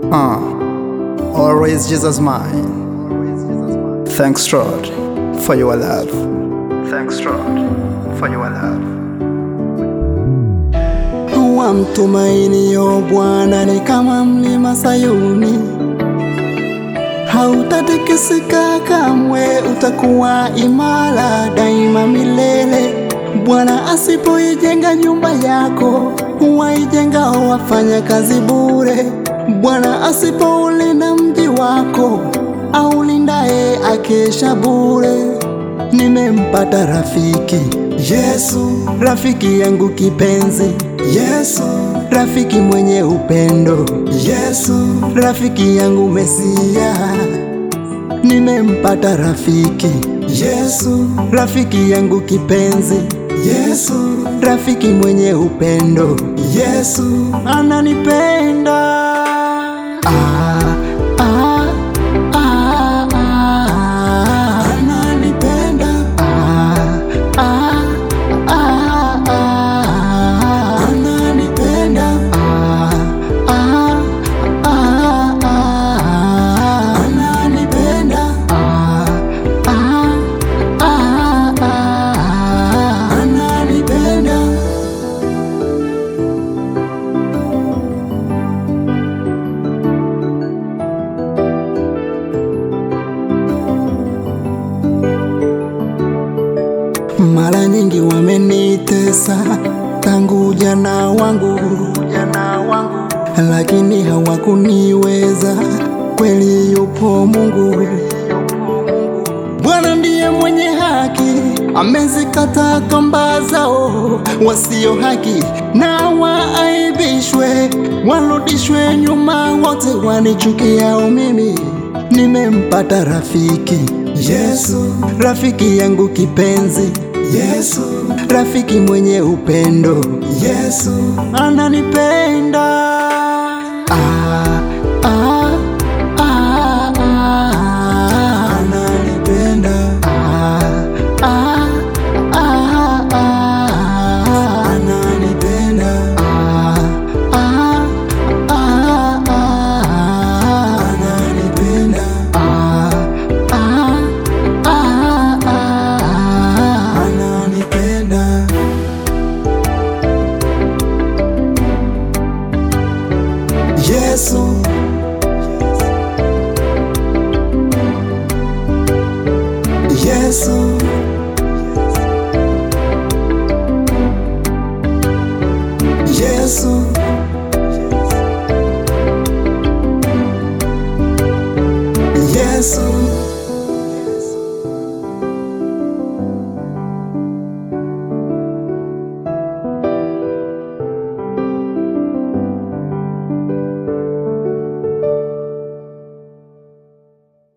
Uh, always Jesus mine. Thanks, Lord, for your love. Thanks, Lord, for your love. Wamtumainio Bwana ni kama mlima Sayuni, hautatikisika kamwe, utakuwa imara daima milele. Bwana asipoijenga nyumba yako, waijengao wafanya kazi bure. Bwana asipoulinda mji wako, aulindaye akesha bure. Nimempata rafiki Yesu, rafiki yangu kipenzi Yesu, rafiki mwenye upendo Yesu, rafiki yangu Mesia. Nimempata rafiki Yesu, rafiki yangu kipenzi Yesu, rafiki mwenye upendo Yesu, ananipenda ah, ah, ah, ah, ananipenda ah, ah, ah, ah, ananipenda ah, ah, ah, ah, ananipenda ah, ah, ah, ah, ananipenda Mara nyingi wamenitesa tangu ujana wangu, ujana wangu, lakini hawakuniweza. Kweli yupo Mungu, Bwana ndiye mwenye haki, amezikata kamba zao wasio haki, na waaibishwe, warudishwe nyuma, wote wanichukiao mimi. Nimempata rafiki Yesu, rafiki yangu kipenzi Yesu, rafiki mwenye upendo Yesu, ananipenda ah, ah, ah, ah, ananipenda ah, ah, ah, ah, ananipenda ah, ah, ah, ah, ananipenda ah, ah, ah, ah, ananipenda Yesu Yesu Yesu Yesu